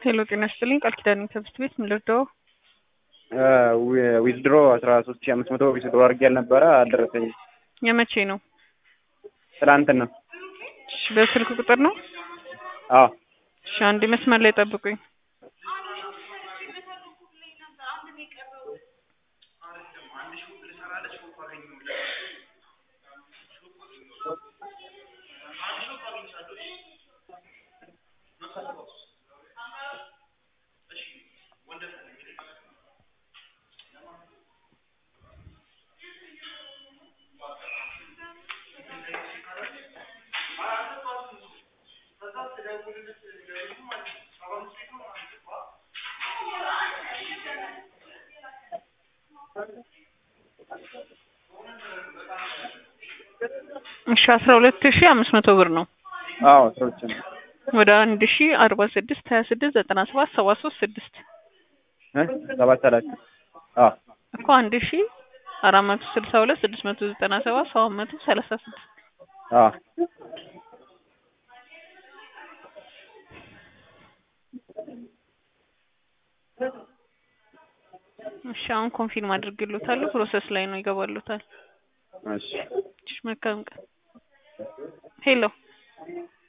ሄሎ ጤና ይስጥልኝ ቃል ኪዳን ከብስት ቤት ምን ልርዳው? ዊዝድሮ አስራ ሶስት ሺ አምስት መቶ ዊዝድሮ አድርጌ ያልነበረ አልደረሰኝም። የመቼ ነው? ትላንትና። እሺ በስልክ ቁጥር ነው? አዎ እሺ አንዴ መስመር ላይ ጠብቁኝ። እሺ አስራ ሁለት ሺ አምስት መቶ ብር ነው። አዎ ሰዎች ነው ወደ አንድ ሺ አርባ ስድስት ሀያ ስድስት ዘጠና ሰባት ሰባ ሶስት ስድስት ሰባት ሰላሳ አዎ እኮ አንድ ሺ አራት መቶ ስልሳ ሁለት ስድስት መቶ ዘጠና ሰባት ሰባት መቶ ሰላሳ ስድስት አዎ እሺ አሁን ኮንፊርም አድርግሎታለሁ። ፕሮሰስ ላይ ነው ይገባሉታል። እሺ እሺ መልካም ቀን። ሄሎ